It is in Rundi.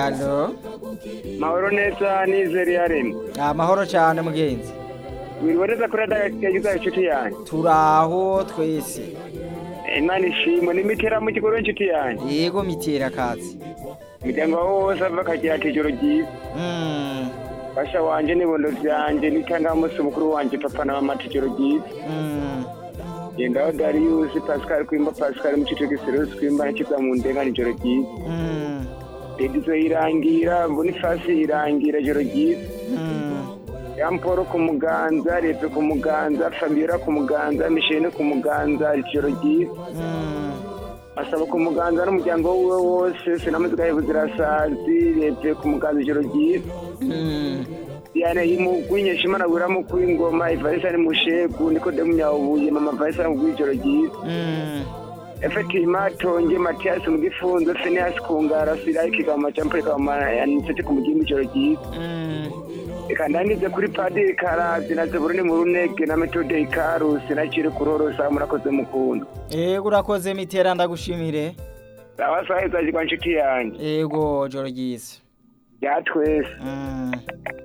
alo mahoro neza nizeri yaremye amahoro cyane mugenzi wiriboneza kuri adagiza inshuti yanjye turaho twese imana ishimwe n'imitera mu kigo inshuti yanjye yego mitera kazi imiryango wose ava akagira ati ijoro ryiza Mm, basha wanje n'ibondo vyanjye n'itangamusi mukuru wanje papa na mama ati ijoro ryiza mm, gendaho dariyusi pascal kwimba pascal mucico giserusi kwimba nakiza mu ndenga ijoro ryiza mm, edizo irangira bonifasi irangira ijoro ryiza mm, yamporo ku muganza repe ku muganza fabiola ku muganza mishene ku muganza ijoro ryiza mm. asaba ku muganza n'umuryango wiwe wose sinamuzika y'ubuzirasazi repe ku muganza ijoro ryiza Mm, diane y'imugwi nyeshimana wiramu kw'ingoma ivarisa ni mushegu nikodemu nyabuye mama varisa mu ijoro ryiza mm. efeti matonge matiyasi mu gifunzo feniyasi ku ngara sirayi kigama campure kigama yanisete ku mugimbi ijoro ryiza Mm. reka ndangize kuri padiri karazi na zeburuni mu runege na metode ikarusi na kiri kurorosa murakoze mukunda yego urakoze mitera ndagushimire abasaheza jigwa nshuti yanjye yego joro ryiza ya twese Mm.